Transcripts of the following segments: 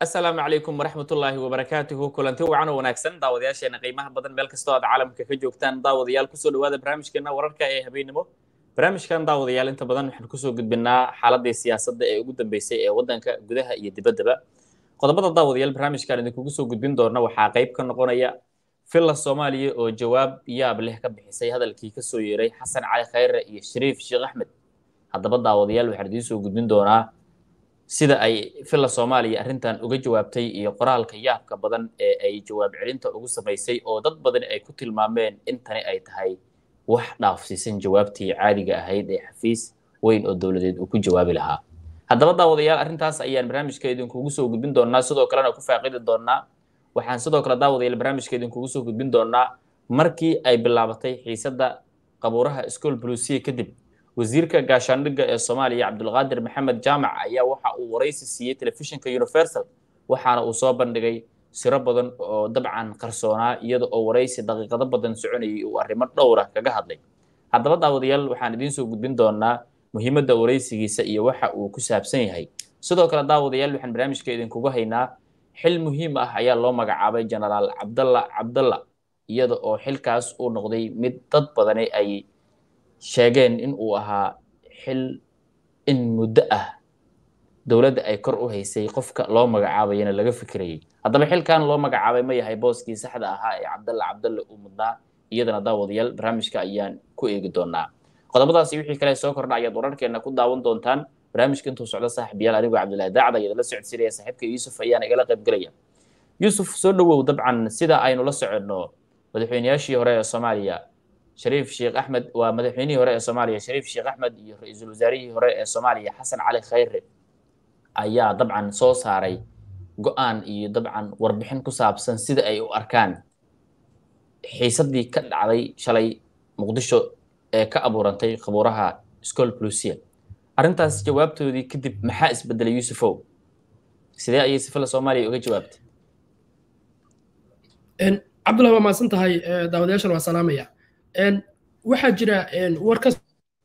asalaamu calaykum waraxmatullaahi wabarakaatuhu kulanti wacan oo wanaagsan daawadayaasheena qiimaha badan meel kastoo aad caalamka ka joogtaan daawadayaal kusoo dhawaada barnaamijkeena wararka ee habeennimo barnaamijkan daawadayaal inta badan waxaan kusoo gudbinaa xaaladii siyaasadda ee ugu dambeysay ee waddanka gudaha iyo dibaddaba qodobada daawadayaal barnaamijkan idinkugu soo gudbin doona waxaa qayb ka noqonaya villa soomaaliya oo jawaab yaab leh ka bixisay hadalkii kasoo yeeray xasan cali khayre iyo shariif sheekh axmed haddaba daawadayaal waxaan idiin soo gudbin doonaa sida ay villa soomaaliya arrintan uga jawaabtay iyo qoraalka yaabka badan ee ay jawaab celinta ugu samaysay oo dad badan ay ku tilmaameen in tani ay tahay wax dhaafsiisan jawaabtii caadiga ahayd ee xafiis weyn oo dowladeed uu ku jawaabi lahaa haddaba daawadayaal arrintaas ayaan barnaamijka idinkugu soo gudbin doonaa sidoo kalena ku faaqidi doonaa waxaan sidoo kale daawadayaal barnaamijka idinkugu soo gudbin doonaa markii ay bilaabatay xiisadda qabuuraha school blusiya kadib wasiirka gaashaandhigga ee soomaaliya cabdulqaadir maxamed jaamac ayaa waxa uu waraysi siiyey telefishinka universal waxaana uu soo bandhigay siro badan oo dabcan qarsoonaa iyada oo waraysi daqiiqado badan soconayay uu arrimo dhowra kaga hadlay haddaba daawadayaal waxaan idiin soo gudbin doonaa muhiimadda waraysigiisa iyo waxa uu ku saabsan yahay sidoo kale daawadayaal waxaan barnaamijka idinkugu haynaa xil muhiim ah ayaa loo magacaabay genaraal cabdalla cabdalla iyada oo xilkaas uu noqday mid dad badani ay sheegeen in uu ahaa xil in muddo ah dowladda ay kor u haysay qofka loo magacaabayana laga fikirayay haddaba xilkan loo magacaabay ma yahay booskii saxda ahaa ee cabdalla cabdalle uu mudnaa iyadana daawadayaal barnaamijka ayaan ku eegi doonaa qodobadaasi wixii kale soo kordha ayaad wararkeena ku daawan doontaan barnaamijka intuu socdo saaxiibayaal anigoo cabdillahi daacda ayaad la socodsiinaya saaxiibka yuusuf ayaana igala qaybgelaya yuusuf soo dhowow dabcan sida aynu la soconno madaxweynayaashii hore ee soomaaliya shariif sheekh axmed waa madaxweynihii hore ee soomaaliya shariif sheekh axmed iyo ra-iisul wasaarihii hore ee soomaaliya xasan cali khayre ayaa dabcan soo saaray go-aan iyo dabcan warbixin ku saabsan sida ay u arkaan xiisaddii ka dhacday shalay muqdisho ee ka abuurantay qabuuraha school blusia arrintaas jawaabtoodii kadib maxaa isbedelay yuusufow sidee ayay sifila soomaaliya uga jawaabtay cabdullahi waa mahadsan tahay daawadayaashan waa salaamaya waxaa jira war ka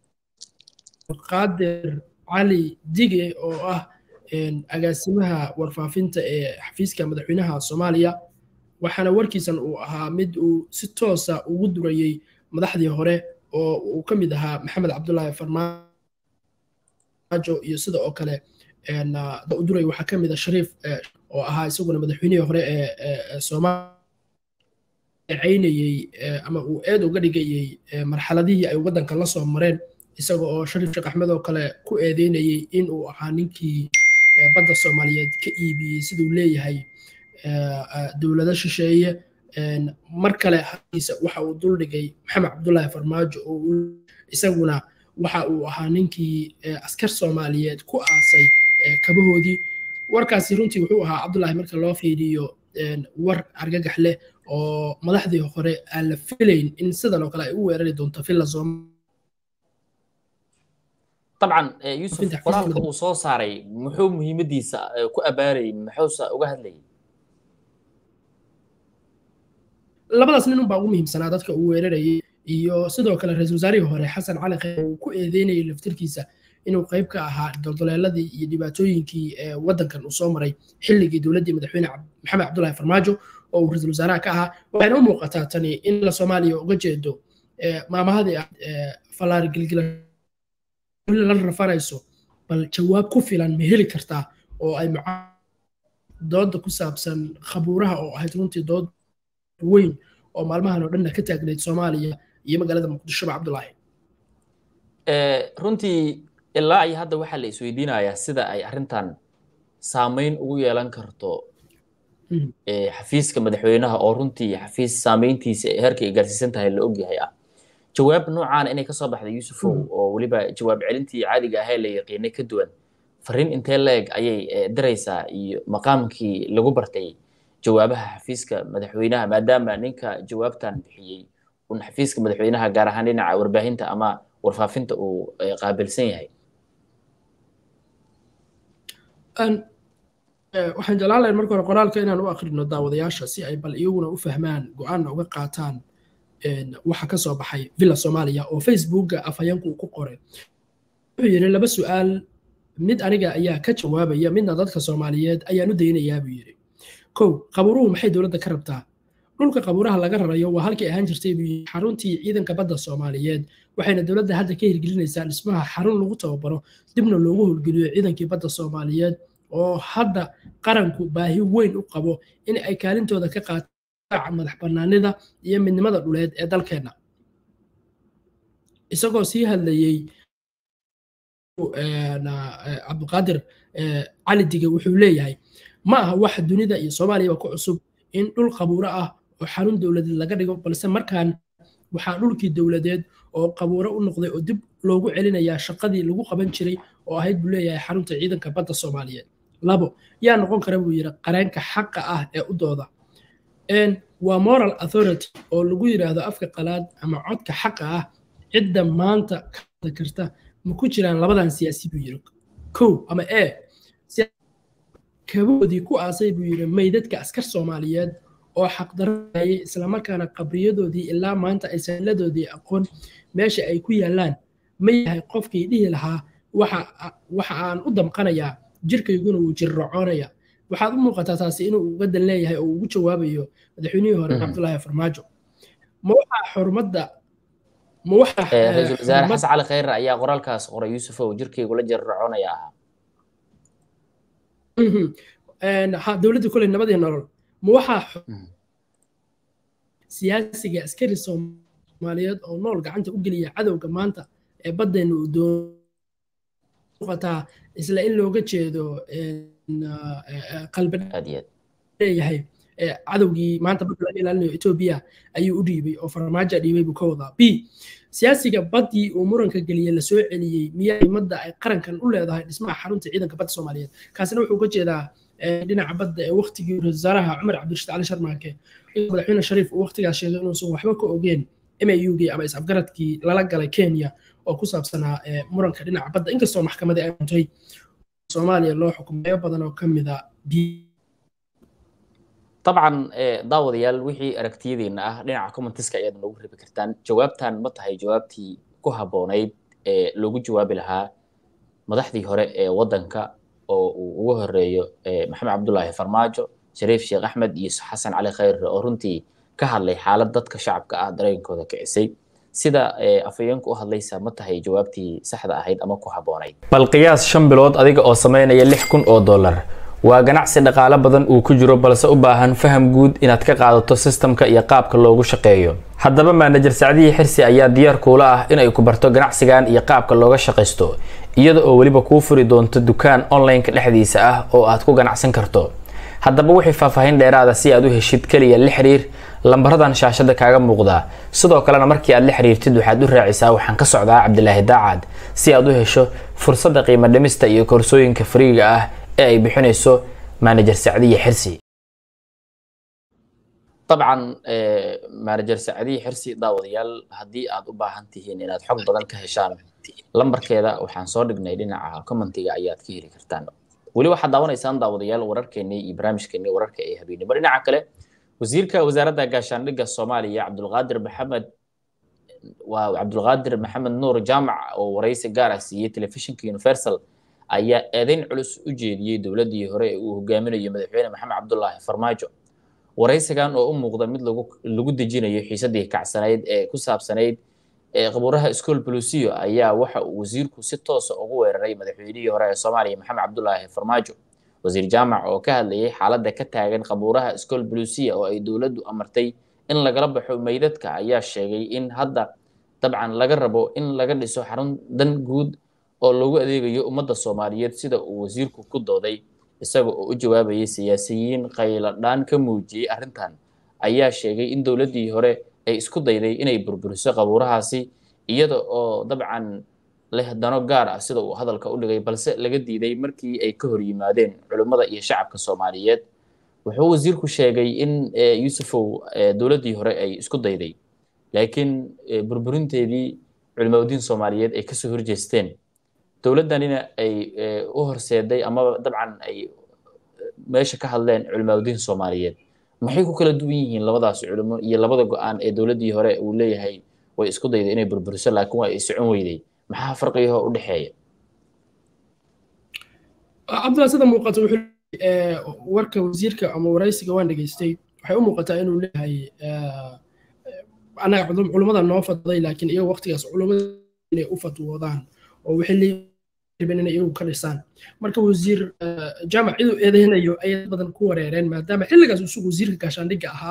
qaadir cali dige oo ah agaasimaha warfaafinta ee xafiiska madaxweynaha soomaaliya waxaana warkiisan uu ahaa mid uu si toosa ugu durayey madaxdii hore oo uu ka mid ahaa maxamed cabdullaahi farmaajo iyo sida oo kale u duray waxaa ka mid a shariif oo ahaa isaguna madaxweynihii hore ee soomaaliya caynayey ama uu eed uga dhigayey marxaladihii ay waddanka la soo mareen isaga oo shariif sheekh axmed oo kale ku eedeynayey in uu ahaa ninkii badda soomaaliyeed ka iibiyey siduu leeyahay dowlado shisheeye mar kale halkiisa waxa uu duldhigay maxamed cabdullaahi farmaajo oo isaguna waxa uu ahaa ninkii askar soomaaliyeed ku aasay kabahoodii warkaasi runtii wuxuu ahaa cabdullaahi marka loo fiiriyo war argagax leh oo madaxdii hore aan la filayn in sidan oo kale ay u weerari doonto villa dabcan yuusuf qoraalka uu soo saaray muxuu muhiimadiisa ku abaarayay muxuuse uga hadlayay labadaas nin unbaa ugu muhiimsanaa dadka uu weerarayay iyo sidoo kale ra-iisul wasaarihii hore xasan cali khayr uu ku eedeynayay laftirkiisa inuu qayb ka ahaa doldoleeladii iyo dhibaatooyinkii waddankan uu soo maray xilligii dowladdii madaxweyne maxamed cabdullaahi farmaajo oo uu ra-iisul wasaaraha ka ahaa waxayna u muuqataa tani in la soomaaliya uga jeedo maamahadii ah fallaar gilgila la rafanayso bal jawaab ku filan ma heli kartaa oo ay dooda ku saabsan khabuuraha oo ahayd runtii dood weyn oo maalmahan oo dhanna ka taagnayd soomaaliya iyo magaalada muqdishoba cabdulaahi runtii ilaa iyo hadda waxaa la isweydiinayaa sida ay arrintan saameyn ugu yeelan karto xafiiska madaxweynaha oo runtii xafiis saameyntiisa heerka ay gaarsiisan tahay la ogyahay ah jawaab noocaana inay kasoo baxday yuusufow oo weliba jawaab celintii caadiga ahee la yaqiinay ka duwan fariin intee leeg ayay diraysaa iyo maqaamkii lagu bartay jawaabaha xafiiska madaxweynaha maadaama ninka jawaabtan bixiyey un xafiiska madaxweynaha gaar ahaan dhinaca warbaahinta ama warfaafinta uu qaabilsan yahay waxaan jeclaan lahayn marka hore qoraalka inaan u akrino daawadayaasha si ay bal iyaguna u fahmaan go-aanna uga qaataan waxa ka soo baxay villa soomaaliya oo facebooka afhayeenku ku qoray wuxuu yidhi laba su-aal mid aniga ayaa ka jawaabaya midna dadka soomaaliyeed ayaan u daynayaa buu yidhi kow qabuuruhu maxay dowladda ka rabtaa dhulka qabuuraha laga rarayo waa halkii ahaan jirtay buu yidhi xaruntii ciidanka badda soomaaliyeed waxayna dowladda hadda ka hirgelinaysaa dhismaha xarun lagu tababaro dibna loogu howlgeliyo ciidankii badda soomaaliyeed oo hadda qaranku baahi weyn u qabo in ay kaalintooda ka qaataan madax bannaanida iyo midnimada dhuleed ee dalkeenna isagoo sii hadlayey cabdiqaadir cali dige wuxuu leeyahay ma aha wax dunida iyo soomaaliyaba ku cusub in dhul qabuuro ah oo xarun dowladeed laga dhigo balse markaan waxaa dhulkii dowladeed oo qabuuro u noqday oo dib loogu celinayaa shaqadii lagu qaban jiray oo ahayd buu leeyahay xarunta ciidanka badda soomaaliyeed labo yaa noqon kara buu yidhi qareenka xaqa ah ee u dooda waa moral authority oo lagu yidhaahdo afka qalaad ama codka xaqa ah cidda maanta ka hadli karta ma ku jiraan labadan siyaasi buu yidhi kow ama e kaboodii ku aasay buu yidhi meydadka askar soomaaliyeed oo xaqdarayay islamarkaana qabriyadoodii ilaa maanta ay sahiladoodii aqoon meesha ay ku yaallaan ma yahay qofkii dhihi lahaa waxa aan u damqanayaa jirkayguna wuu jirracoonaya waxaad u muuqataa taasi inuu uga dan leeyahay oo ugu jawaabayo madaxweynihii hore cabdulaahi farmaajo ma waxaa xurmadda ma ra-iisul wasaare xasan cali khayre ayaa qoraalkaas qoray yuusuf oo jirkaygula jirracoonaya ahaa dowladda koley nabadii nolol ma waxaa siyaasiga askari soomaaliyeed oo nool gacanta u geliya cadowga maanta ee baddeenna uu dooqataa isla in looga jeedo qalbileeyahay cadowgii maanta badda laga ilaalinayo etoobiya ayuu u dhiibay oo farmaajo dhiibay buu ka wadaa b siyaasiga baddii uu muranka geliyey la soo celiyey miyaa imadda ay qarankan u leedahay dhismaha xarunta ciidanka badda soomaaliyeed kaasina wuxuu ka jeedaa dhinaca badda ee waktigii ra-isul wasaaraha cumar cabdirashiid cali sharmaake madaxweyne shariif uu waktigaas sheegay inuusan waxba ka ogeen maugii ama is-afgaradkii lala galay kenya oo ku saabsanaa muranka dhinaca badda inkastoo maxkamadii ay muntay soomaaliya loo xukumayo badan oo ka mida dabcan daawadayaal wixii aragtiyadiina ah dhinaca commentiska ayaad noogu rebi kartaan jawaabtan ma tahay jawaabtii ku habboonayd ee loogu jawaabi lahaa madaxdii hore ee waddanka oo uu ugu horeeyo maxamed cabdulaahi farmaajo shariif sheekh axmed iyo xasan cali khayre oo runtii ka hadlay xaalad dadka shacabka ah dareenkooda kicisay sida afayeenku u hadlaysa ma tahay jawaabtii saxda ahayd ama ku habboonayd bal qiyaas shan bilood adiga oo samaynaya lix kun oo dollar waa ganacsi dhaqaale badan uu ku jiro balse u baahan faham guud inaad ka qaadato sistamka iyo qaabka loogu shaqeeyo haddaba maanajer sacdihii xirsi ayaa diyaar kuula ah inay ku barto ganacsigan iyo qaabka looga shaqaysto iyada oo weliba kuu furi doonto dukaan online-ka dhexdiisa ah oo aad ku ganacsan karto haddaba wixii faahfaahin dheeraada si aad u heshid keliya la xiriir lambaradan shaashada kaaga muuqdaa sidoo kalena markii aad la xiriirtid waxaad u raacisaa waxaan ka socdaa cabdilaahi daacad si aad u hesho fursadda qiimo dhimista iyo koorsooyinka fariiga ah ee ay bixinayso manajer sacdiye xirsi dabcan manajer sacdiye xirsi daawadayaal haddii aad u baahan tihiin inaad xog badan ka heshaan lambarkeeda waxaan soo dhignay dhinaca commentiga ayaad ka heli kartaan weli waxaad daawanaysaan daawadayaal wararkeenii iyo barnaamijkeenii wararka ee habeenimo dhinaca kale wasiirka wasaaradda gaashaandhigga soomaaliya cabdulqaadir maxamed waa cabdulqaadir maxamed nuur jaamac oo waraysi gaar ah siiyey telefishinka universal ayaa eedeyn culus u jeediyey dowladdii hore ee uu hogaaminayo madaxweyne maxamed cabdulaahi farmaajo waraysigan oo u muuqda mid lagu dejinayo xiisadii kacsanayd ee ku saabsanayd qabuuraha school bolusiyo ayaa waxa uu wasiirku si toosa ugu weeraray madaxweynihii hore ee soomaaliya maxamed cabdulaahi farmaajo wasiir jaamac oo ka hadlayay xaaladda ka taagan qabuuraha school bolusiya oo ay dowladdu amartay in lagala baxo meydadka ayaa sheegay in hadda dabcan laga rabo in laga dhiso xarun dan guud oo loogu adeegayo ummadda soomaaliyeed sida uu wasiirku ku dooday isaga oo u jawaabayay siyaasiyiin qayladhaan ka muujiyey arrintan ayaa sheegay in dowladdii hore ay isku dayday inay burburiso qabuurahaasi iyada oo dabcan leh dano gaar ah sida uu hadalka u dhigay balse laga diiday markii ay ka hor yimaadeen culimmada iyo shacabka soomaaliyeed wuxuu wasiirku sheegay in yuusufow dowladdii hore ay isku dayday laakiin burburinteedii culimadiin soomaaliyeed ay kasoo horjeesteen dowladdanina ay u horseeday amaba dabcan ay meesha ka hadleen culimadiin soomaaliyeed maxay ku kala duwan yihiin labadaas culimo iyo labada go-aan ee dowladdii hore uu leeyahay way isku dayday inay burburiso laakiin waa ay socon weyday maxaa farqiyaho u dhexeeya cabdullahi sida muuqata wuxuu warka wasiirka ama waraysiga waan dhegaystay waxay u muuqataa inuu leeyahay annaga culummada noo fadday laakiin iyaga waqtigaas culummada inay u fatwoodaan oo waxay leeyihiin inay iyagu ka dhisaan marka wasiir jaamac ciduu eedeynayo ayay badan ku wareereen maadaama xilligaas isugu wasiirka gaashaandhigga ahaa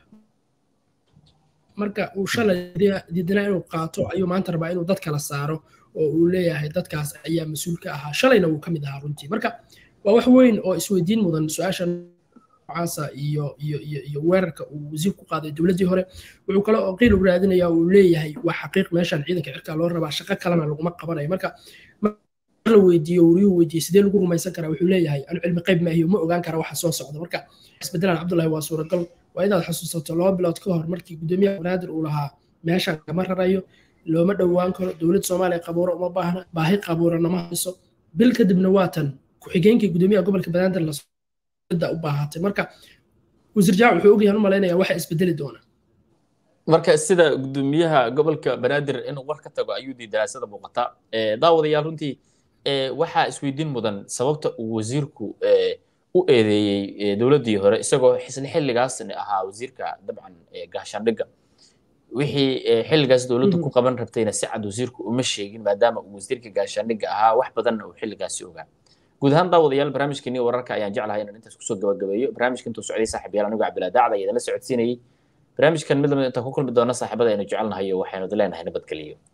marka uu shalay diidanaa inuu qaato ayuu maanta rabaa inuu dad kala saaro oo uu leeyahay dadkaas ayaa mas-uul ka ahaa shalayna wuu ka mid ahaa runtii marka waa wax weyn oo isweydiin mudan su-aasha noocaasa iyo iyo iyo iyo weerarka uu wasiir ku qaaday dowladdii hore wuxuu kale oo qiil u raadinaya uu leeyahay waa xaqiiq meeshan ciidanka cirkaa loo rabaa shaqo kalena laguma qabanayo marka la weydiiyo wariyuu weydiiyey sidee lagu rumaysan karaa wuxuu leeyahay anu cilmi qayb maahiyo ma ogaan kara waxa soo socda marka isbedelan cabdullahi waa suuragal waa inaad xasuusato laba bilood ka hor markii gudoomiyaha banaadir uu lahaa meeshan kama rarayo looma dhowaan karo dowladda soomaaliya qabuuro uma baahna baahi qabuurana ma hayso bil kadibna waa tan ku-xigeenkii gudoomiyaha gobolka banaadir lasda u baahatay marka wasiir jaac wuxuu ogyahan u malaynaya waxa isbedeli doona marka sida gudoomiyaha gobolka banaadir inuu war ka tago ayuu diidanaa sida muuqata daawadayaal runtii waxaa isweydiin mudan sababta uu wasiirku u eedeeyey dowladdii hore isagoo isla xilligaasna ahaa wasiirka dabcan gaashaandhigga wixii xilligaas dowladdu ku qaban rabtayna si cad wasiirku uma sheegin maadaama uu wasiirka gaashaandhigga ahaa wax badanna uu xilligaasi ogaa guud ahaan daawadayaal barnaamijkeeni wararka ayaan jeclahay inaan intaas kusoo gabagabeeyo barnaamijka intuu socday saaxiibayaal anigu cabdilaa daacda ayaa idinla socodsiinayey barnaamijkan mid lamid intaan ku kulmi doona saaxiibada aynu jecelnahay waxaynu idin leenahay nabadgeliyo